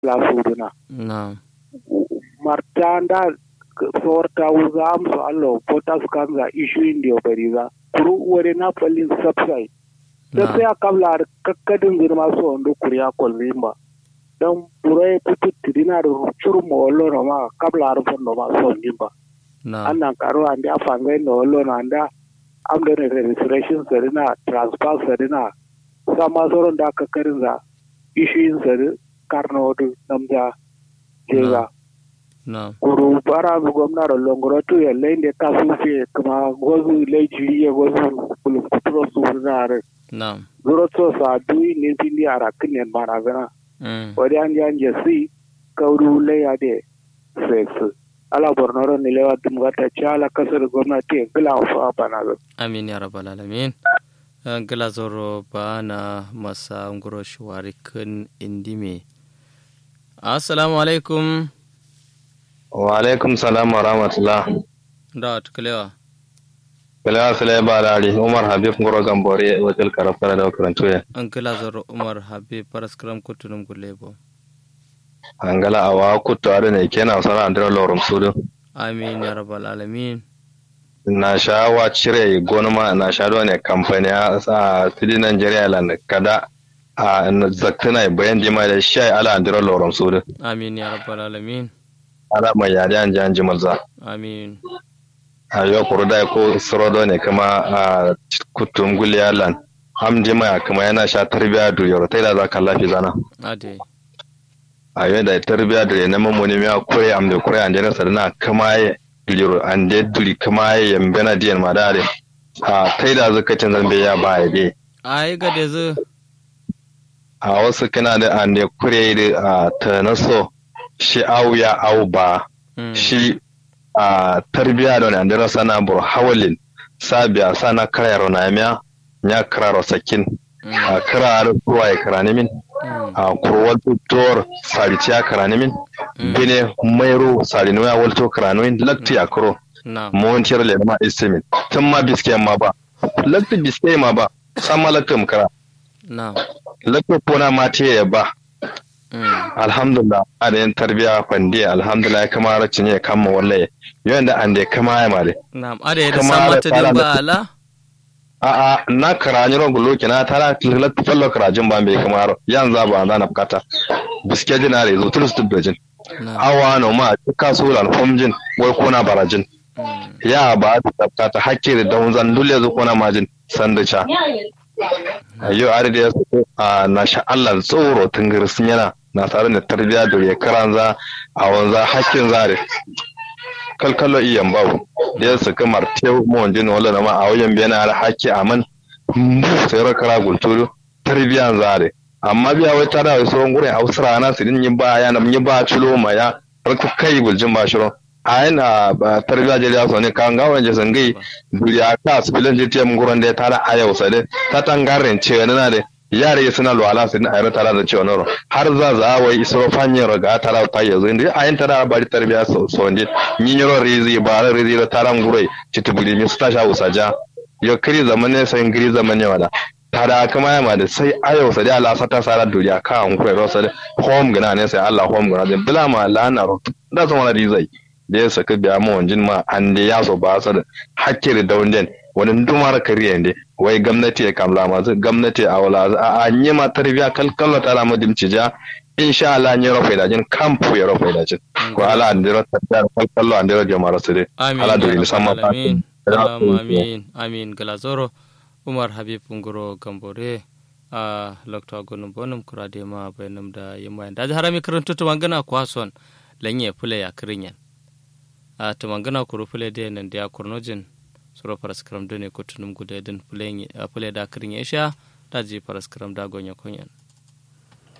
la suduna na'am martanda sorta uzam so allo potas kanza issue indio bariza kuru wore na palin subside da sai a kabla kakkadin girma su wanda kuriya kwallimba don burai putu tidina da churu mo wallo no ma kabla arfon no ma so nimba na'am annan karo ande a fangai no wallo no anda am da registration sarina transfer sarina sama soron da kakkarin za issue sari karno du namja jega na'am kuru bara mu gwamnati longoro tu ya lende kasu fe kuma gozu leji ya gozu kulum kuturo su na na'am zuro to sa dui ne pindi ara kinen mana gana mm wadi an jan je si kauru le ya de sex ala bornoro ni lewa dum gata chala kasar gwamnati gila fa bana ga amin ya rabbal alamin Eh, gila zoro bana masa ngoro shuwari kun indime assalamu alaikum wa alaikum salam wa rahmatullah da tukalewa kala sala ba lari umar habib ngoro gambore wakil karafara da karantu ya an gila zoro umar habib paraskram kutunum gulebo angala awa kutto ade ne kena sara andira lorum sudu amin ya rabbal alamin na sha wa cire gonuma na sha do ne kamfani a sa tidi nigeria lan kada a zaktuna bayan jima da shay ala andira lorum sudu amin ya rabbal alamin ala mai yari an jan jimal za amin a yau kuru da ko sorodo ne kuma a kutum guliya lan am jima kuma yana sha tarbiya du yoro tai da za ka lafi zana ade a yau da tarbiya da na mamoni miya kure am da kure an jana sadana kama ya duliro an da duli kama ya yambena diyan madare a tai da zakacin zambe ya ba ya be ai ga da zu a wasu kana da an da kure da a ta naso shi au ya au ba Mm. shi a tarbiya da wani an da sana bur hawalin sabiya sana karayaro na miya ya kararo sakin Mm. a kararo ruwa ya karani min Mm. a kurwal tor sariciya karani min Mm. bine mairo sarino ya walto karanoin lakti a kuro na'am mawanciyar le ma istimin tun ma biske ma ba lakti biske ma ba san ma lakti mu kara na'am lakti kona ma te ya ba Mm. alhamdulillah a da yin tarbiya kwandi alhamdulillah kama racin ya kama wallaye yawan da an da kama ya mare na'am ade da Kamar samata da din tsara ba da- ala a a na karani ron gulo kina tara lakti fallo karajin ba bai kama ro yan za ba na bukata biske dinare zo tulus tubbejin na'am awa no ma ka so lan homjin wai kona barajin Mm. ya ba ta tsafta ta hakke da dawun zan dole zo kona majin sanducha ayo are da yasu a na sha Allah tsoro tungir sun yana na tare da tarbiya da ya karanza a wanza hakkin zare kalkalo iyan babu da ya suka marte mu wanjin wala na ma a wajen biyan har hakki aman sai ra kara gulturu tarbiyan zare amma biya wai tara wai sauran gurin hausara na su din yin ba ya na mun yi ba cilo ma ya har ka kai guljin ba shiro a yana ba tarbiya je ya so ne kan ga wanje sangai duriya ka su bilan je tiyan gurin da ya tara a yau sai ta tangaren ce na da yare suna lwala su a yara tara da cewa noro har za za wai isro fanyen raga tara ta yanzu inda a yin tara bari tarbiya so so ne yin yaro rizi ba ra rizi da taran gurai citubuli mi su ta sha usaja yo kiri zaman ne sai giri zaman ne wada tada kama ya ma da sai ayo sa da Allah sata sara duriya ka an kuwa rosa da home gana ne sai Allah home gana da bila ma lana ro da zama na rizai da ya saka biya mu wanjin ma an da ya so ba sa da hakkiri da wanjin wani dumar kariya ne wai gwamnati ya kamla masu gwamnati a wala a an yi ma tarbiya kalkalla ta lamu dimci ja insha Allah an yi rafa da jin kampu ya rafa da jin ko ala an dira tarbiya kalkallo an dira jama'a su dai amin ala ya duri rabbal musamman alamin fatin. Allahumma amin amin galazoro umar habib ngoro gambore a lokto agonum bonum kurade ma bayanum da yamma da harami karantu to mangana kwason lanye fule ya kirinyan a to mangana kuru fule de nan da kurnojin suro paraskram done kutunum gude den fule fule da kirinye sha da ji paraskram da gonya kunyan